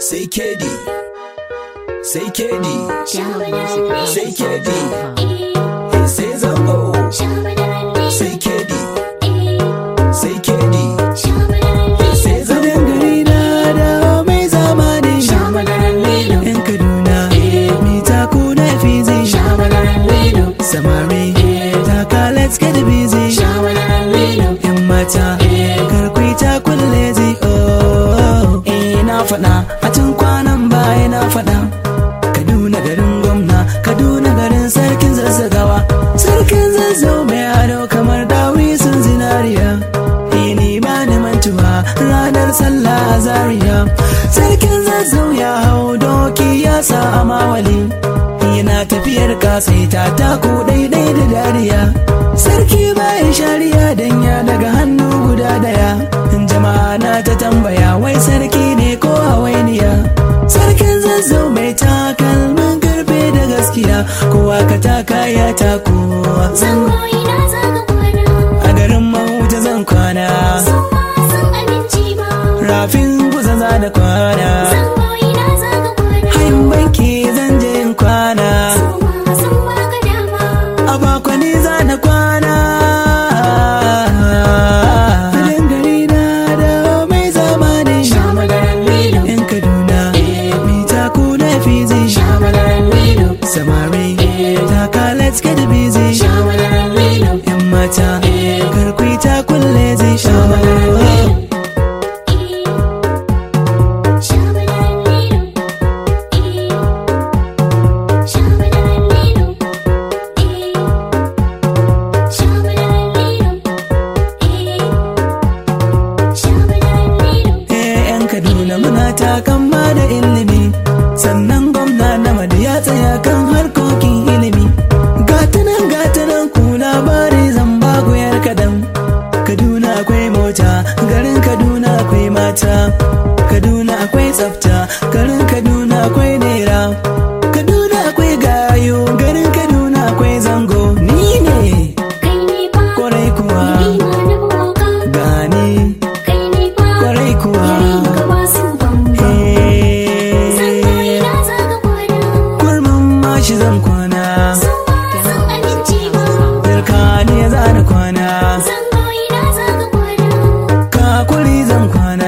sai kedi sai kedi sai kedi sai zango sai kedi sai kedi sai zango gari na da mai zamani yan kaduna mita kuna fizi samari taka let's get busy yan mata karkwi ta kulle zi oh eh na faɗa a tun kwanan baya na faɗa kaduna garin gwamna kaduna garin sarkin zazzagawa sarkin zazzau mai ado kamar dawi sun zinariya ini ba ni mantuwa ranar sallah a zaria sarkin zazzau ya hau doki ya sa a mawali yana tafiyar kasaita taku daidai da dariya sarki bayan shari'a dan ya daga hannu guda daya jama'a na ta tambaya wai sarki ne ko hawainiya sarkin zazzau mai takalmin karfe da gaskiya kowa ka taka ya tako a garin mahuta zan kwana rafin kusa za da kwana hayin banki zan je in kwana a bakwani za na kwana Filin gari na da mai zamani yan kaduna mita kuna fizi samari taka let's get busy yan mata karkwi ta kulle zai sha Eh, 'yan kaduna muna takamma da ilimi sannan gwamna na ya tsaya kan harkokin ilimi gatanan gatanan ku labari zan ba ku yar kadan kaduna akwai mota garin kaduna akwai mata kaduna akwai tsafta garin kaduna akwai naira kaduna akwai gayo garin kaduna akwai zango ni ne kwarai kuwa gani kwarai kuwa Eh, kurmin mashi zan kwana Dirkani ya zana kwana Kakuri zan kwana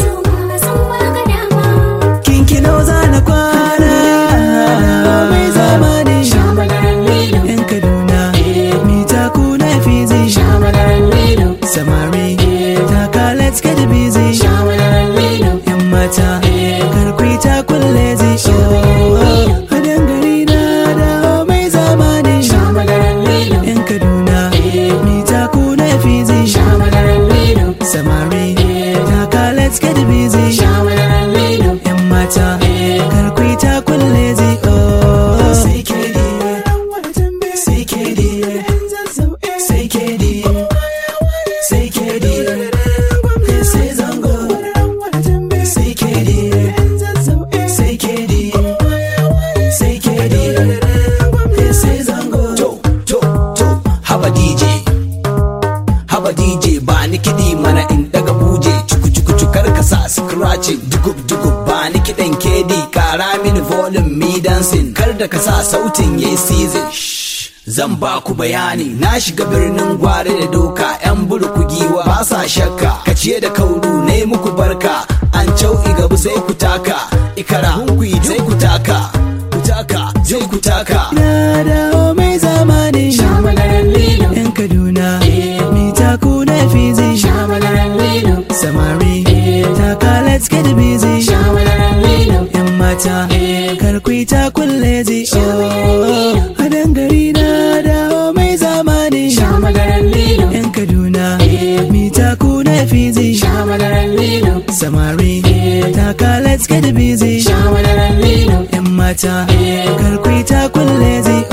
Kinkino zana kwana Mai zamani Yan Kaduna Mita kuna fizi Samari Taka let's get busy Yan mata Karkwi ta kulle zi Oh, Hadan gari na da mai zamani Yan Kaduna Mita kuna fizi Samari Taka let's get busy Yan mata Karkwi ta kulle zi Oh Sai kedi Sai kedi Sai kedi Sai kedi Sai zango Sai kedi Sai kedi Sai kedi Sai zango to to to haba dj haba dj ba ni kiɗi mana in daga buje cuku cuku cukar ka sa scratching dugub dugub ba ni kiɗan kedi kara mini volume mi dancing kar da ka sa sautin yayi season Shh, zan ba ku bayani na shiga birnin gwari da doka yan burku giwa ba sa shakka ka ciye da kauru ne muku barka an cau'i gabu sai ku taka ikara hunkuyi sai ku taka ku taka zai ku taka Na dawo mai zamani Yan Kaduna Mita kuna fizi Samari Taka let's get busy Yan mata Karkwi ta kulle zi Oh Hadan gari na dawo mai zamani Yan Kaduna Mita kuna fizi Samari Taka let's get busy Yan mata Karkwi ta kulle zi